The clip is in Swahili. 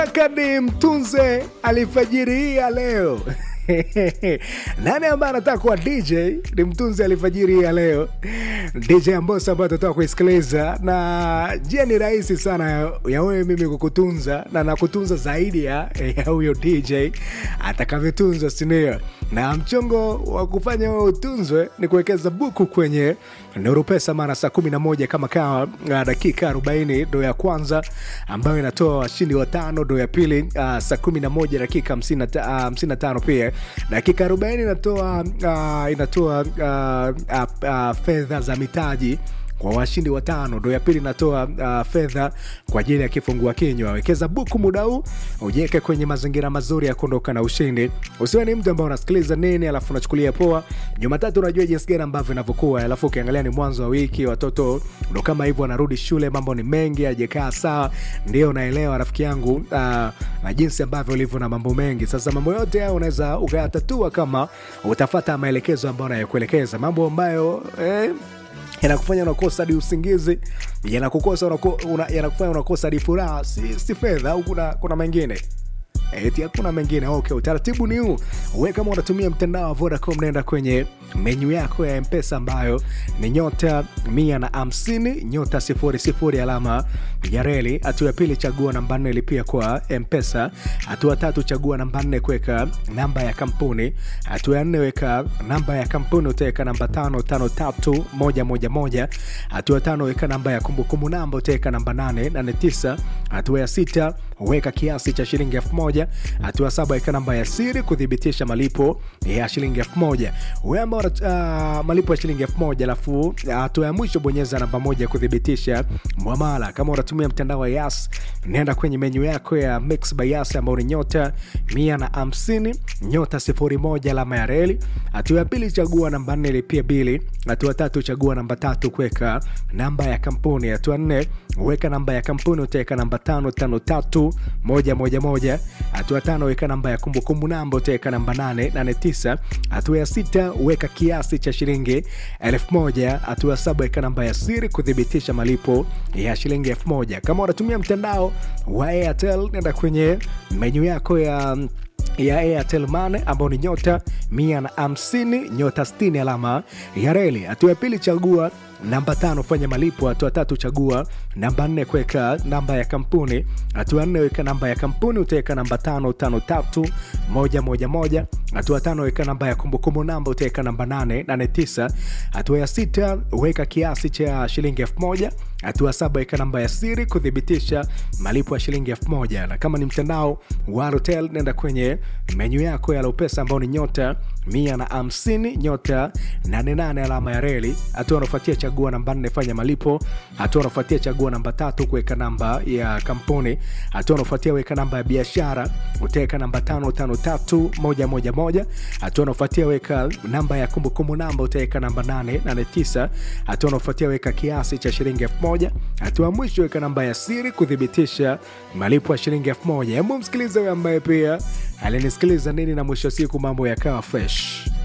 Kadi mtunze alfajiri hii ya leo nani ambaye anataka kuwa dj ni mtunzi alfajiri hii ya leo dj ambosa ambayo tutatoka kuisikiliza na njia ni rahisi sana ya- ya wewe mimi kukutunza na nakutunza zaidi ya ya huyo dj atakavyotunzwa sindio na mchongo wa kufanya wewe utunzwe ni kuwekeza buku kwenye nuru pesa mara saa 11 kama kawa uh, dakika 40 ndo ya kwanza ambayo inatoa washindi watano ndo ya pili uh, saa 11 dakika 55 uh, 55 pia dakika 40 inatoa uh, inatoa uh, uh, uh, fedha za mitaji kwa washindi watano ndo ya pili inatoa uh, fedha kwa ajili ya kifungua kinywa wekeza buku muda huu ujiweke kwenye mazingira mazuri ya kuondoka na ushindi usiwe ni mtu ambao unasikiliza nini alafu unachukulia poa jumatatu unajua jinsi gani ambavyo inavyokuwa alafu ukiangalia ni mwanzo wa wiki watoto ndo kama hivyo wanarudi shule mambo ni mengi ajekaa sawa ndio unaelewa rafiki yangu uh, na jinsi ambavyo ulivyo na mambo mengi sasa mambo yote hayo unaweza ukayatatua kama utafata maelekezo ambayo nayokuelekeza mambo ambayo eh, yanakufanya unakosa hadi usingizi yanakukosa unako- una- yanakufanya unakosa hadi furaha si, si fedha au kuna, kuna mengine eti hakuna mengine okay utaratibu ni huu we kama unatumia mtandao wa vodacom naenda kwenye menyu yako ya mpesa ambayo ni nyota mia na hamsini nyota sifuri sifuri alama ya reli hatua ya pili chagua namba nne lipia kwa mpesa hatua tatu chagua namba nne kuweka namba ya kampuni hatua ya nne weka namba ya kampuni utaweka namba tano tano tatu moja moja moja hatua ya tano weka namba ya kumbukumbu namba utaweka namba nane nane tisa hatua ya sita weka kiasi cha shilingi elfu moja hatua ya saba weka namba ya siri kuthibitisha malipo ya shilingi elfu moja we ambao uh, malipo ya shilingi elfu moja alafu hatua ya mwisho bonyeza namba moja kuthibitisha mwamala kama unatumia mtandao wa yas nenda kwenye menyu yako ya mix by yas ambao ni nyota mia na hamsini nyota sifuri moja alama ya reli hatua ya pili chagua namba nne lipia bili hatua tatu chagua namba tatu kuweka namba ya kampuni hatua nne weka namba ya kampuni utaweka namba tano tano tatu moja moja moja hatua tano weka namba ya kumbukumbu namba utaweka namba nane nane tisa hatua ya sita weka kiasi cha shilingi elfu moja hatua ya saba weka namba ya siri kuthibitisha malipo ya shilingi elfu moja kama unatumia mtandao wa airtel nenda kwenye menyu yako ya ya airtel mane ambao ni nyota mia na hamsini nyota 60 alama ya reli hatua ya pili chagua namba tano fanya malipo hatua tatu chagua namba nne kuweka namba ya kampuni hatua nne weka namba ya kampuni utaweka namba tano tano tatu moja moja moja hatua tano weka namba ya kumbukumbu namba utaweka namba nane nane tisa hatua ya sita weka kiasi cha shilingi elfu moja hatua saba weka namba ya siri kuthibitisha malipo ya shilingi elfu moja na kama ni mtandao wa hotel nenda kwenye menyu yako ya lopesa ambao ni nyota mia na hamsini nyota 88 alama ya reli hatua unaofuatia chagua namba nne fanya malipo hatua unaofuatia chagua namba tatu kuweka namba ya kampuni hatua unaofuatia weka namba ya biashara utaweka namba tano tano tatu moja moja moja hatua unaofuatia weka namba ya kumbukumbu namba utaweka namba nane nane tisa hatua unaofuatia weka kiasi cha shilingi elfu moja hatua ya mwisho weka namba ya siri kuthibitisha malipo ya shilingi elfu moja hebu msikilize huyo ambaye pia alinisikiliza nini na mwisho wa siku mambo yakawa fresh